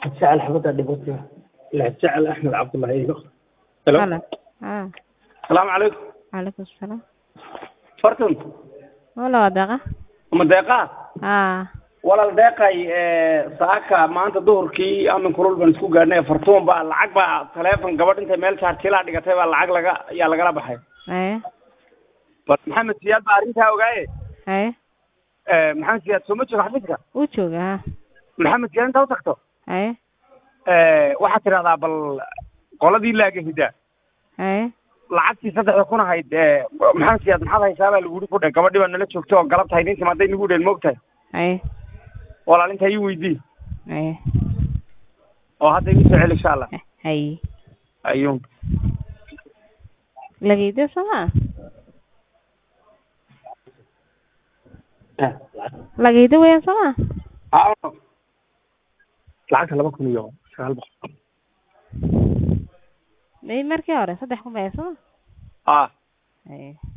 jecel xabadda dhibata la jecel axmed cabdullahi ilo helo Halo. Ah, salaamu calaykum calaykum salaam. fartun Wala waa deeqa? ma deeqaa Ah, walaal deeqay saaka maanta duhurkii amin kulul baan isku gaadhnay fartuun baa lacag baa taleefon gabadh intay meel jaartilaa dhigatay baa lacag laga ayaa lagala baxay haye, bal maxamed siyaad baa arrintaa ogaaye haye. maxamed siyaad soo ma joogo xafiiska Wuu joogaa. ha. maxamed siyaad intaa u tagto Haye, waxaad tidhahdaa bal qoladii laagahida haye. lacagtii saddexda kun ahayd maxamed siyaad maxaad haysaa baa lagu yidhi ku dhe gabadhii baa nala joogto oo galabta haydintii hadday nagu dheen moogtahay Haye, walaal intaa ii weydii haye. oo hadda igu soo celi insha allah Haye. ayuun Lageeda sama? Lageeda weeyaan sama? Aa, lacagta laba kun iyo sagaal boqol May markii hore saddex kun baa sama? ah Haye.